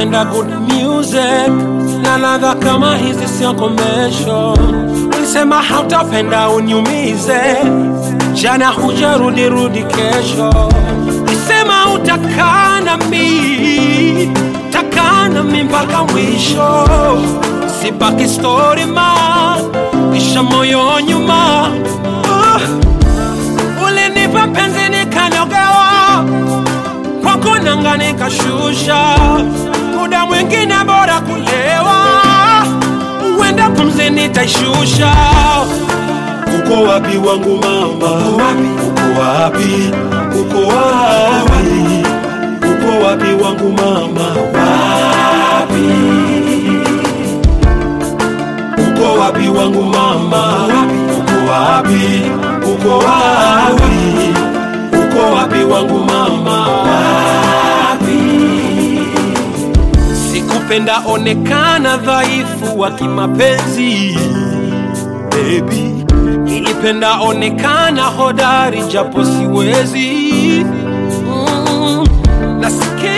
napenda good music na ladha kama hizi sio commercial. Ulisema hautapenda uniumize, jana hujarudi rudi kesho. Ulisema utakaa nami, takaa nami mpaka mwisho. Sibaki story ma, kisha moyo nyuma. Uh, ulinipa penzi nikanogewa kwako nanga nikashusha, muda mwingine bora kulewa, uenda pumzi nitaishusha. Uko wapi wangu mama? Uko wapi? Uko wapi? Uko wapi wangu mama? Wapi? Uko wapi wangu mama? Uko wapi? Uko wapi? Uko wapi wangu mama? Wapi? Sikupenda onekana dhaifu wa kimapenzi baby, nilipenda onekana hodari japo siwezi mm. Nasikia